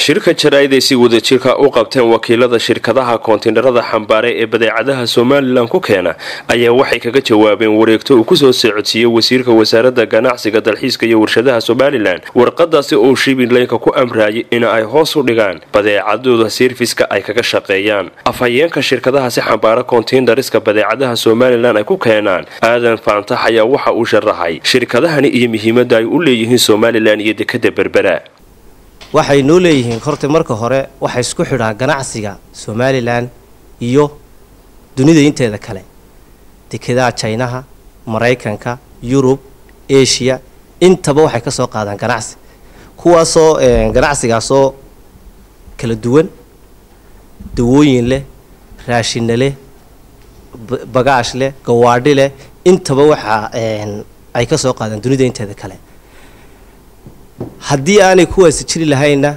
shirka jaraa'id ay si wadajirka u qabteen wakiilada shirkadaha koontiinarada xambaare ee badeecadaha somalilan ku keena ayaa waxay kaga jawaabeen wareegto uu kusoo socodsiiyey wasiirka wasaaradda ganacsiga dalxiiska iyo warshadaha somalilan warqadaasi oo shibileynka ku amraayay in ay hoos u dhigaan badeecadooda sirfiska ay kaga shaqeeyaan afhayeenka shirkadahaasi xambaara koontiinariska badeecadaha somalilan ay ku keenaan aadan faantax ayaa waxa uu sharaxay shirkadahani iyo muhiimada ay u leeyihiin somalilan iyo dekada berbera waxay noo leeyihiin horta marka hore waxay isku xidhaan ganacsiga somalilan iyo dunida inteeda kale dekedaha jinaha maraykanka yurub asia intaba waxay ka soo qaadaan ganacsi kuwaasoo ganacsigaasoo kala duwan dawooyin leh raashina leh bagaash leh gawaadhi leh intaba waxa ay ka soo qaadaan dunida inteeda kale haddii aanay kuwaasi jiri lahaynna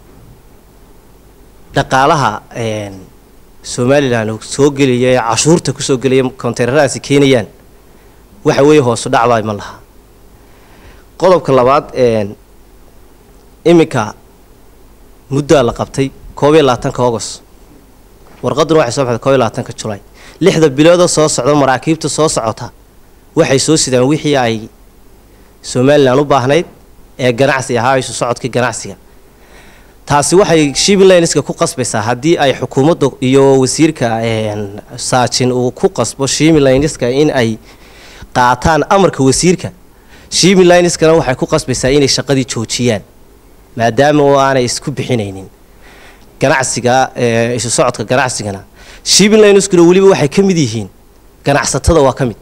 dhaqaalaha somalilan soo gelaya ee cashuurta kusoo gelaya konteyneradaasi keenayaan waxa weeye hoosu dhacbaa ma laha qodobka labaad iminka muddaa la qabtay koob iyo labaatanka august warqaduna waxay soo baxday koob iyo labaatanka julay lixda biloodoo soo socda maraakiibta soo socota waxay soo sidaan wixii ay somalilan u baahnayd ee ganacsi ahaa isu socodkii ganacsiga taasi waxay shimlinska ku qasbaysaa haddii ay xukuumadda iyo wasiirka saajin uu ku qasbo shimlinska in ay qaataan amarka wasiirka shimlinskana waxay ku qasbaysaa inay shaqadii joojiyaan maadaama oo aanay isku bixinaynin ganacsiga isu socodka ganacsigana shimlinskuna weliba waxay ka mid yihiin ganacsatada waa ka mid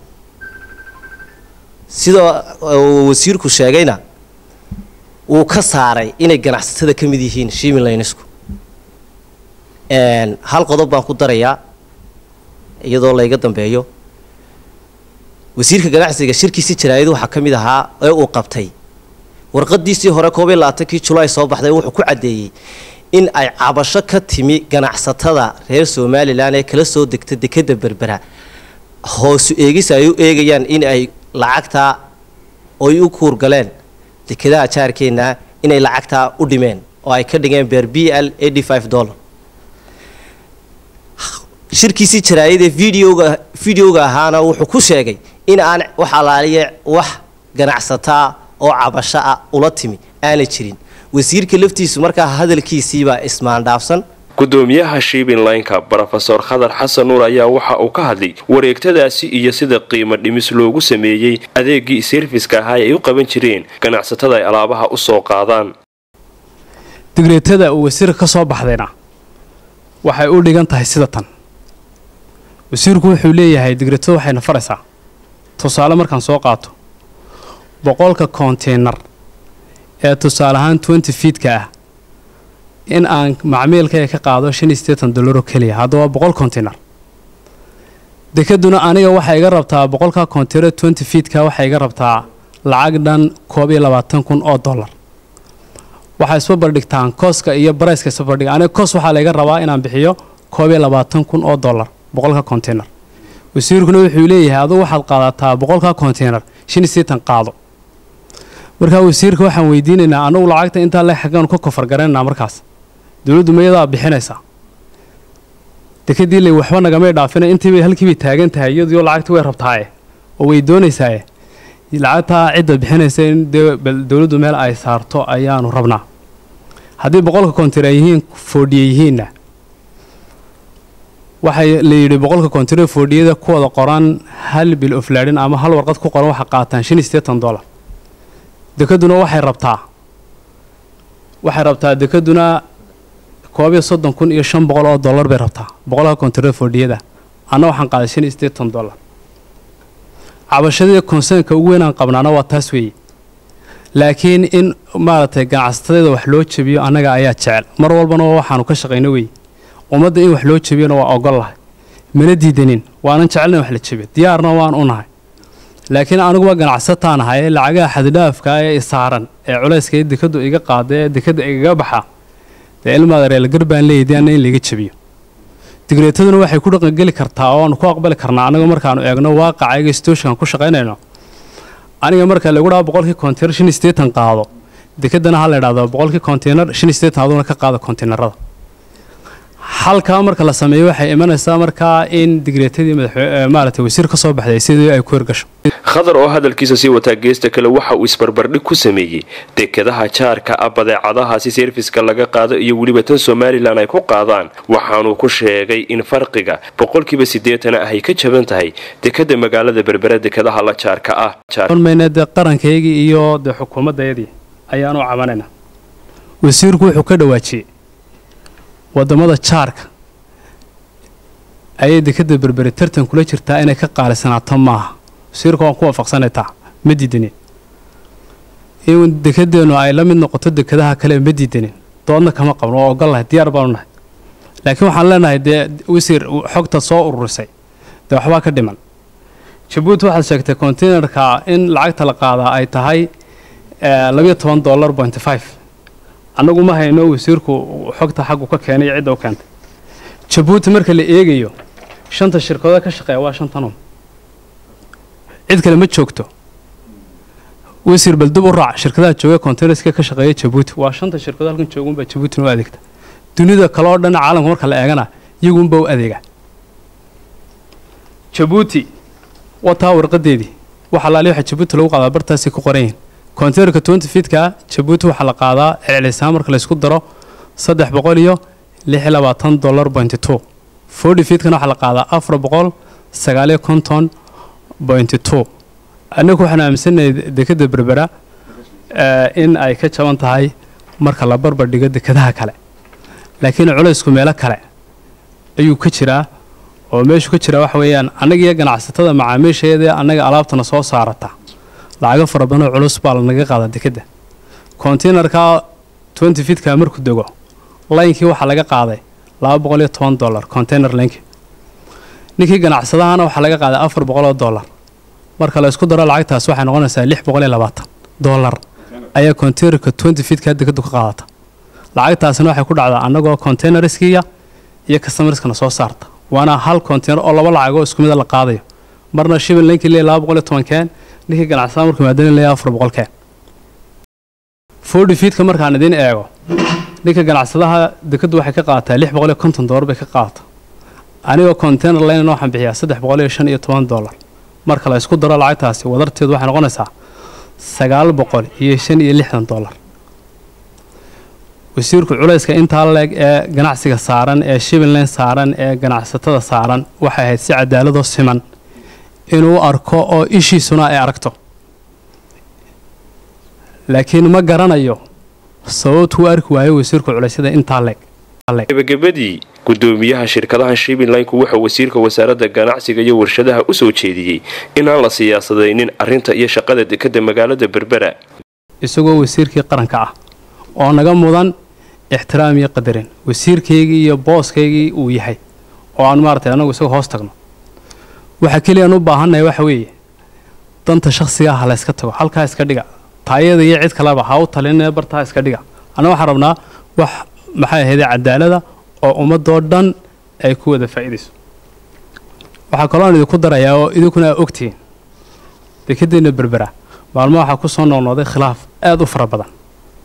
sida wasiirku sheegayna wuu ka saaray inay ganacsatada ka mid yihiin shimilinsku hal qodob baan ku darayaa iyadoo layga dambeeyo wasiirka ganacsiga shirkiisi jaraa'id waxaa ka mid ahaa ee uu qabtay warqadiisii hore koob iyo labaatankii julaay soo baxday wuxuu ku caddeeyey in ay cabasho ka timi ganacsatada reer somalilan ee kala soo degta dekeda berbera hoosu eegis ay u eegayaan in ay lacagtaa oy u kuurgaleen dekedaha jaarkeenna inay lacagtaa u dhimeen oo ay ka dhigeen beer b l eighty five dollar shirkiisii jaraayadee videoga videoga ahaana wuxuu ku sheegay in aan wax alaaliya wax ganacsataa oo cabasho ah ula timi aanay jirin wasiirka laftiisu markaa hadalkiisiibaa ismaandhaafsan gudoomiyaha shiibinlaynka brofesor khadar xasan nuur ayaa waxa uu ka hadlay wareegtadaasi iyo sida qiimo dhimis loogu sameeyey adeegii serfiska ahaa ay u qaban jireen ganacsatada ay alaabaha u soo qaadaan digreetada uu wasiirka ka soo baxdayna waxay u dhigan tahay sida tan wasiirku wuxuu leeyahay digreetada waxayna faraysaa tusaale markaan soo qaato boqolka konteynar ee tusaale ahaan twenty fiidka ah in aan macmiilkaya ka qaado shan iyo sideetan dollaroo keliya haddaba boqol konteynar dekaduna aniga waxay iga rabtaa boqolka konteynar twenty fiidka waxay iga rabtaa lacag dhan koob iyo labaatan kun oo dollar waxay isba bardhigtaan kooska iyo barayska isba bardhiga aniga koos waxaa layga rabaa inaan bixiyo koob iyo labaatan kun oo dollar boqolka konteynar wasiirkuna wuxuu leeyahay adugu waxaad qaadataa boqolka konteynar shan iyo sideetan qaado markaa wasiirka waxaan weydiinaynaa anagu lacagta intaa le xaggaanu ka kofar garanaynaa markaas dowladdu mayadaa bixinaysaa dekadii ley waxba nagamay dhaafina intiibay halkiibay taagan tahay iyadiyo lacagta way rabtaaye oo way doonaysaaye lacagtaa cidda bixinaysa in dee dowladdu meel ay saarto ayaanu rabnaa haddii boqolka konteynar yihiin foodhiye yihiinna waxay la yidhi boqolka konteynar foodhiyada ku wada qoran hal bil oflaadhin ama hal warqad ku qoran waxaa qaataan shan iyo sideetan dollar dekaduna waxay rabtaa waxay rabtaa dekaduna koob iyo soddon kun iyo shan boqol oo dollar bay rabtaa boqolka konteynar foodhiyada anna waxaan qaaday shan iyo sideetan dollar cabashadii konseynka ugu weyn aan qabnaana waa taas weeye laakiin in maaragtay ganacsatada wax loo jebiyo annaga ayaa jecel mar walbana waxaanu ka shaqayno weye ummadda in wax loo jebiyona waa ogol lahay mana diidanin waanan jecelna wax la jebiyo diyaarna waan u nahay laakiin aniguba ganacsataan ahay ee lacagaha xadidhaafka ee isaaran ee culayska dekadu iga qaada ee dekada igaga baxa dee ilmaada reelgar baan leeyay anna in laiga jebiyo digreetaduna waxay ku dhaqangeli kartaa oo aanu ku aqbali karnaa anaga markaanu eegno waaqacaga stooshikan ku shaqaynayno aniga marka lagu dhaha boqolkii konteynar shan iyo sideetan qaado dekedana ha la idhahdo boqolkii konteynar shan iyo siddeetan aduna ka qaada konteynerada halkaa marka la sameeyo waxay imanaysaa markaa in digreetadii maaragtay wasiir ka soo baxday sidii ay ku hirgasho khadar oo hadalkiisa sii wataa geesta kale waxa uu isbarbardhig ku sameeyey dekadaha jaarka ah badeecadahaasi serviska laga qaado iyo weliba tan somalilan ay ku qaadaan waxaanuu ku sheegay in farqiga boqolkiiba siddeetana ah ay ka jaban tahay dekada magaalada berbera dekadaha la jaarka ah mayne dee qarankaygii iyo dee xukuumaddayadii ayaanu cabanayna wasiirku wuxuu ka dhawaajiyey wadamada jaarka ayay dekada berberi tartan kula jirtaa inay ka qaalisanaato maaha wasiirka waan ku waafaqsanay taa ma diidanin in dekadeennu ay la mid noqoto dekadaha kale ma diidanin doodna kama qabno oo ogol nahay diyaar baanu nahay laakiin waxaan leenahay dee wasiir xogta soo ururisay dee waxbaa ka dhiman jabuuti waxaad sheegtay containerka in lacagta la qaadaa ay tahay labayo toban dollar pointy five annagu ma hayno wasiirku xogta xaggu ka keenay cidda u keentay jabuuti marka la eegayo shanta shirkadood ka shaqeeya waa shantanun cid kale ma joogto wasiir bal dib u raac shirkadaha jooga containerska ka shaqeeya jabuuti waa shanta shirkadood halkan joogunbaa jabuutina u adeegta dunida kale oo dhan caalamka marka la eegana iyagunba u adeega jabuuti wataa warqadeedii waxa laali waxa jabuuti lagu qaadaa bartaasay ku qoran yihiin containerka twenty feetka jabuuti waxaa la qaadaa celcelisaan marka laysku daro saddex boqol iyo lix iyo labaatan dollar pointy two forty feetkana waxaa la qaadaa afar boqol sagaaliyo konton pointy two annagu waxaan aaminsanahay dekada berbera in ay ka jaban tahay marka la barbar dhigo dekadaha kale laakiin culaysku meelo kale ayuu ka jiraa oo meeshu ka jira waxa weeyaan annagiiyo ganacsatada macaamiisheedee annaga alaabtana soo saarata lacago fara badanoo culus baa lanaga qaadaa dekadda containerka twenty feetka markuu dego laynkii waxaa laga qaaday laba boqol iyo toban dollar container linki ninkii ganacsadahana waxaa laga qaaday afar boqoloo dollar marka la isku daro lacagtaas waxay noqonaysaa lix boqol iyo labaatan dollar ayaa containerka twenty feetka dekaddu ka qaadata lacagtaasina waxay ku dhacdaa annagoo containerskiya iyo customerskana soo saarta waana hal container oo laba lacagoo isku mida la qaadayo marna shibin linkii leeyahy laba boqol iyo toban keen ninkii ganacsada markuu maadanin leeyahay afar boqol keen forty feetka markaan idiin eego ninka ganacsadaha dekaddu waxay ka qaadataa lix boqol iyo konton dollar bay ka qaadata anigoo container laynan waxaan bixiyaa saddex boqol iyo shan iyo toban dollar marka la isku daro lacagtaasi wadarteedu waxay noqonaysaa sagaal boqol iyo shan iyo lixdan dollar wasiirku culayska intaa leeg ee ganacsiga saaran ee shibilland saaran ee ganacsatada saaran waxay ahayd si cadaaladoo siman inuu arko oo ishiisuna ay aragto laakiin ma garanayo sababtuu arki waayo wasiirku culeysyada intaa leeg gebagabadii gudoomiyaha shirkadaha shibilinku wuxuu wasiirka wasaaradda ganacsiga iyo warshadaha u soo jeediyey inaan la siyaasadaynin arrinta iyo shaqada dekadda magaalada berbera isagoo wasiirkii qaranka ah oo naga mudan ixtiraam iyo qadarin wasiirkaygii iyo booskaygii uu yahay oo aan maaratay anagu isaga hoos tagno waxa keliyaan u baahannahay waxa weeye danta shakhsiga ah layska tago halkaa iska dhiga taayada iyo cid kaleba ha u talinee bartaa iska dhiga anna waxaan rabnaa wax maxay ahaydee cadaalada oo ummadoo dhan ay ku wada faa'iidayso waxaa kaloon idinku darayaa oo idinkuna aa ogtihiin dekadeenna berbera maalmo waxaa ku soo noqnoqday khilaaf aada u fara badan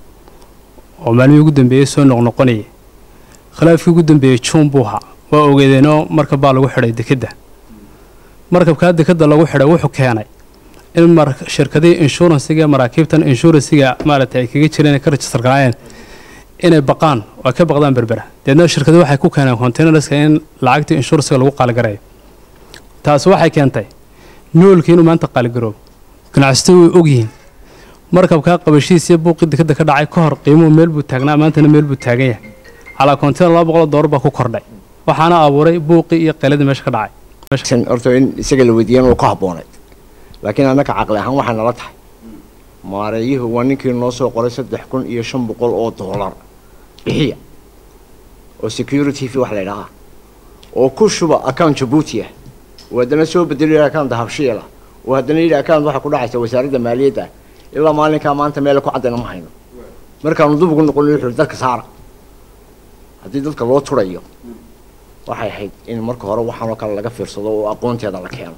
oo maalmihii ugu dambeeyey soo noqnoqonayay khilaafkii ugu dambeeyey juun buu ahaa waa ogeedeenoo markab baa lagu xidhay dekedda markabkaa dekedda lagu xidhay wuxuu keenay in shirkadihii inshuransiga maraakiibtan inshuransiga maaragtay ay kaga jireen ka rajistar garaayeen inay baqaan oo ay ka baqdaan berbera deedna shirkadu waxay ku keeneen containerska in lacagtii inshuransiga lagu qaaligareeyo taasi waxay keentay noolkii inuu maanta qaaligaroobo ganacsatadu way ogyihiin markabkaa qabashihiis iyo buuqii dekadda ka dhacay ka hor qiimuhu meel buu taagnaa maantana meel buu taagan yahay calaa container laba boqoloo doolar baa ku kordhay waxaana abuuray buuqii iyo qayladii meesha ka dhacay horta in isaga la weydiiyan uu ka habboonay laakiin annaka caqli ahaan waxay nala tahay maareeyuhu waa ninkii noo soo qoray saddex kun iyo shan boqol oo doolar bixiya oo security fee wax la ydhahaa oo ku shuba account jabuuti ah oo haddana soo bedeliyo account habshiila oo haddana yidhi account waxaa ku dhacaysa wasaaradda maaliyadda ilaa maalinkaa maanta meel ku caddayna ma hayno markaanu dub ugu noqon wuxuu dadka saara haddii dadka loo turayo waxay ahayd in marka hore waxaanoo kale laga fiirsado oo aqoonteeda la keeno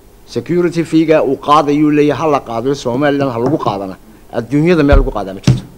security feega uu qaadayuu leeyahay ha la qaadayo somalilan ha lagu qaadana adduunyada meel lagu qaadaa ma jirto